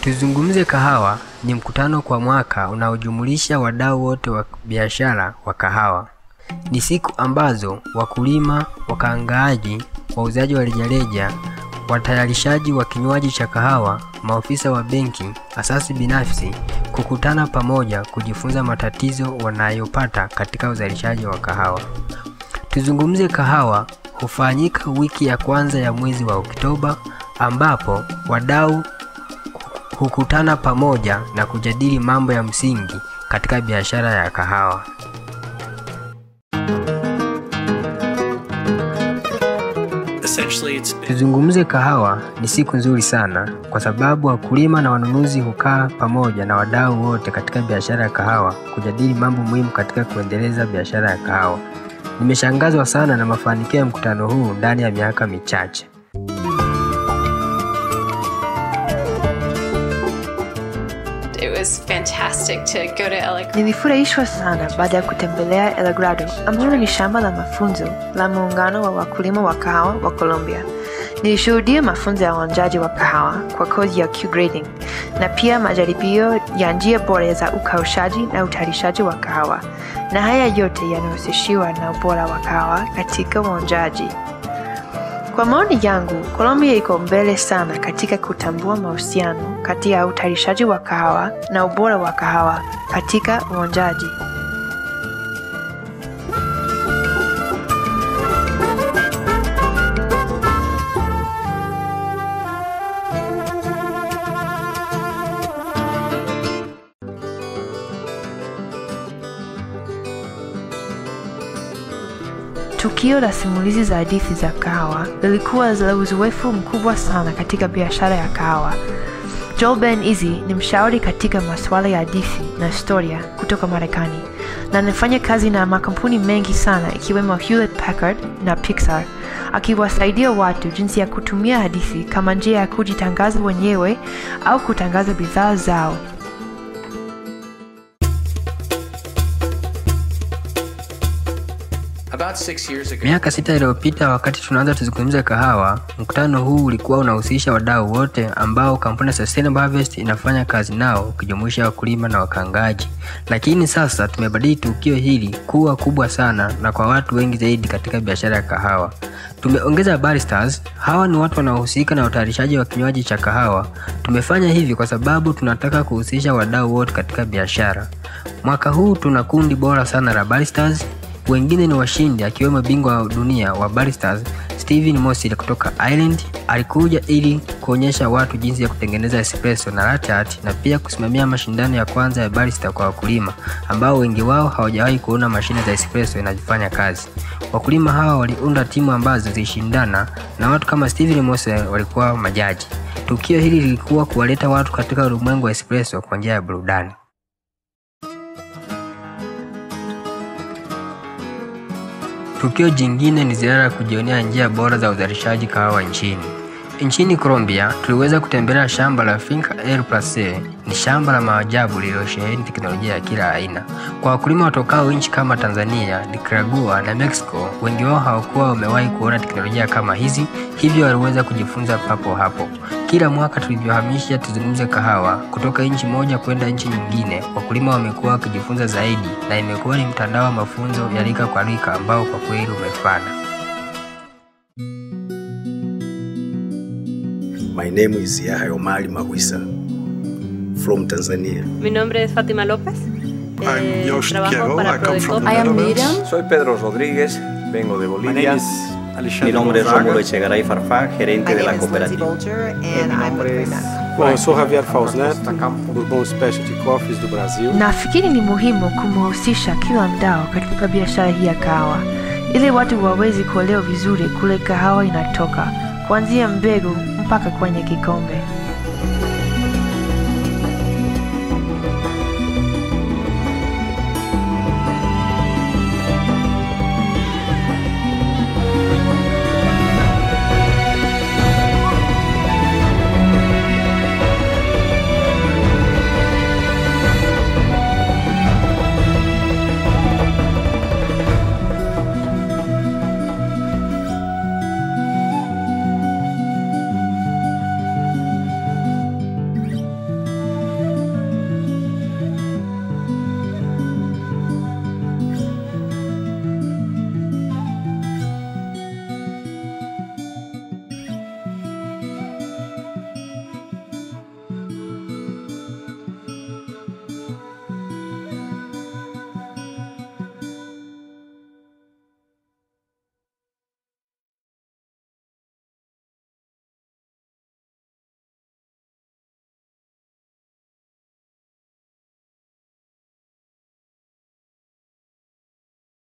Tuzungumze Kahawa ni mkutano kwa mwaka unaojumulisha wadau wote wa biashara wa kahawa. Ni siku ambazo wakulima, wakaangaaji, wauzaji wa rejareja, watayarishaji wa kinywaji cha kahawa, maofisa wa benki, asasi binafsi kukutana pamoja kujifunza matatizo wanayopata katika uzalishaji wa kahawa. Tuzungumze Kahawa hufanyika wiki ya kwanza ya mwezi wa Oktoba ambapo wadau hukutana pamoja na kujadili mambo ya msingi katika biashara ya kahawa. Essentially, it's Tuzungumze Kahawa ni siku nzuri sana kwa sababu wakulima na wanunuzi hukaa pamoja na wadau wote katika biashara ya kahawa kujadili mambo muhimu katika kuendeleza biashara ya kahawa. Nimeshangazwa sana na mafanikio ya mkutano huu ndani ya miaka michache. It was fantastic to go to El Nilifurahishwa sana baada ya kutembelea El Grado ambalo ni shamba la mafunzo la muungano wa wakulima wa kahawa wa Colombia. Nilishuhudia mafunzo ya uonjaji wa kahawa kwa kozi ya Q grading na pia majaribio ya njia bora za ukaushaji na utayarishaji wa kahawa, na haya yote yanahusishiwa na ubora wa kahawa katika uonjaji. Kwa maoni yangu, Colombia iko mbele sana katika kutambua mahusiano kati ya utayarishaji wa kahawa na ubora wa kahawa katika uonjaji. Tukio la simulizi za hadithi za kahawa lilikuwa la uzoefu mkubwa sana katika biashara ya kahawa. Joel Ben Easy ni mshauri katika masuala ya hadithi na historia kutoka Marekani na anafanya kazi na makampuni mengi sana ikiwemo Hewlett Packard na Pixar, akiwasaidia watu jinsi ya kutumia hadithi kama njia ya kujitangaza wenyewe au kutangaza bidhaa zao. about six years ago. Miaka sita iliyopita wakati tunaanza tuzungumze kahawa, mkutano huu ulikuwa unahusisha wadau wote ambao kampuni ya Sustainable Harvest inafanya kazi nao ukijumuisha wakulima na wakangaji. Lakini sasa tumebadili tukio hili kuwa kubwa sana na kwa watu wengi zaidi katika biashara ya kahawa. Tumeongeza baristas. Hawa ni watu wanaohusika na utayarishaji wa kinywaji cha kahawa. Tumefanya hivi kwa sababu tunataka kuhusisha wadau wote katika biashara. Mwaka huu tuna kundi bora sana la baristas wengine ni washindi akiwemo bingwa wa dunia wa baristas Steven Mosil kutoka Ireland. Alikuja ili kuonyesha watu jinsi ya kutengeneza espresso na latte art na pia kusimamia mashindano ya kwanza ya barista kwa wakulima ambao wengi wao hawajawahi kuona mashine za espresso inazifanya kazi. Wakulima hawa waliunda timu ambazo zilishindana na watu kama Steven Mosil walikuwa majaji. Tukio hili lilikuwa kuwaleta watu katika ulimwengu wa espresso kwa njia ya burudani. Tukio jingine ni ziara ya kujionea njia bora za uzalishaji kahawa nchini. Nchini Colombia tuliweza kutembelea shamba la Finca El Place. Ni shamba la maajabu lililosheheni teknolojia ya kila aina. Kwa wakulima watokao nchi kama Tanzania, Nicaragua na Mexico, wengi wao hawakuwa wamewahi kuona teknolojia kama hizi, hivyo waliweza kujifunza papo hapo. Kila mwaka tulivyohamisha tuzungumze kahawa kutoka nchi moja kwenda nchi nyingine, wakulima wamekuwa wakijifunza zaidi, na imekuwa ni mtandao wa mafunzo ya rika kwa rika ambao kwa kweli umefana. My name is Yahya Omari Mawisa from Tanzania. Mi nombre es Fátima López. I'm Eh, Josh trabajo Quiago. para I come from Prodecop. the I am Netherlands. Miriam. Soy Pedro Rodríguez, vengo de Bolivia. Mi nombre es Gonzaga. Rómulo Echegaray Farfán, gerente de la cooperativa. Bom, eu sou Javier Faus Neto, Bourbon Specialty Coffees do Brasil. Nafikiri ni muhimu kumhusisha kila mdau katika biashara hii ya kahawa ili watu waweze kuelewa vizuri kule kahawa inatoka kuanzia mbegu mpaka kwenye kikombe.